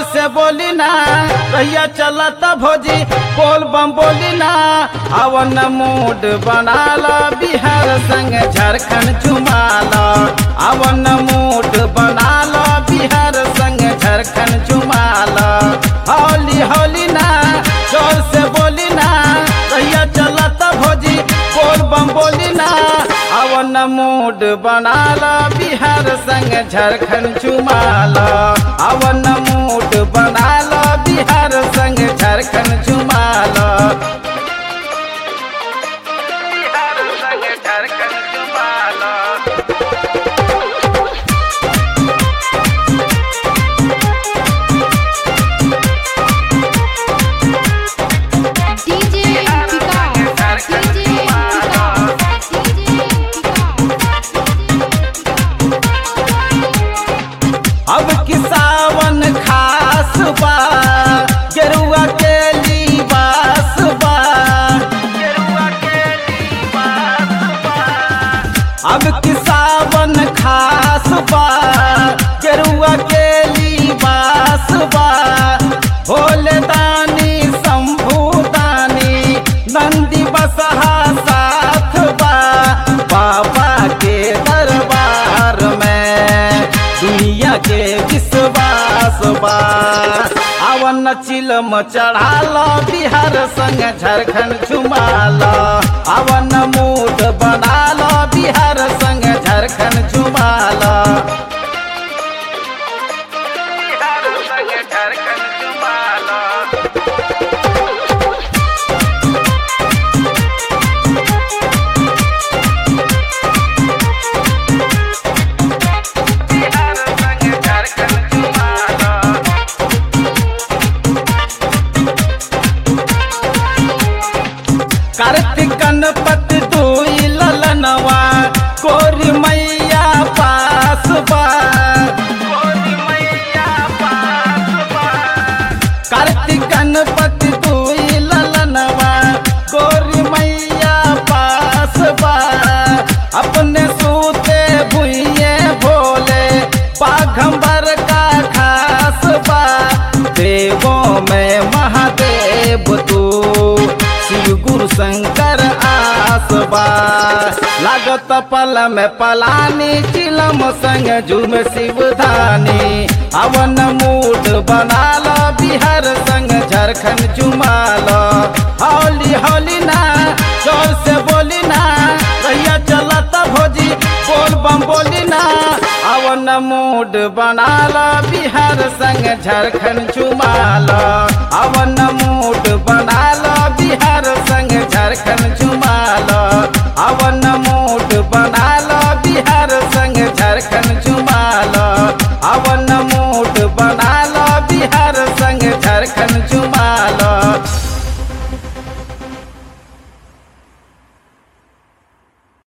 से बोली ना भैया चलत भोजी बोल बम बोली ना अवन मूड बना लो बिहार संग झारखंड चुमा लो अवन मूड बना लो बिहार संग झारखंड चुमा लो होली होली ना जोर से बोली ना भैया चलत भोजी बोल बम बोली ना अवन मूड बना लो बिहार संग झारखंड चुमा लो अवन मूड बना लो बिहार संग झारखंड चुमा लो बिहार संग झारखंड चुमा लो DJ Vikas, DJ Vikas, DJ अब कि सावन खास बा गेरुआ के लिबास बा गेरुआ के लिबास बा अब कि सावन खास बा गेरुआ के लिबास बा भोले दानी शंभू दानी नंदी बसहा साथ बा बाबा के दरबार में दुनिया के विश्वास बा अवन चिलम चढ़ाल बिहार संग झारखंड झुमाल अवन मूड बनाल बिहार संग झारखंड झुमाल बिहार संग झारखंड झुमाल बिहार संग झारखंड झुमाल कार्तिक गणपति दुई ललनवा कोरी मैया पास बा कोरी मैया पास बा कार्तिक गणपति दुई ललनवा कोरी मैया पास बा अपने सूते भुइये भोले पाघंबर का खास बा देवों में महादेव तू शिव गुरु शंकर आसबा लागत पल में पलानी चिलम संग झूम शिवधानी अवन मूड बना लो बिहार संग झारखंड चुमाल होली होली ना जोर से बोली ना भैया चलत भोजी बोल बम बोली ना अवन मूड बना लो बिहार संग झारखंड चुमाल अवन मूड बना लो बिहार संग झारखंड चुमाल अवन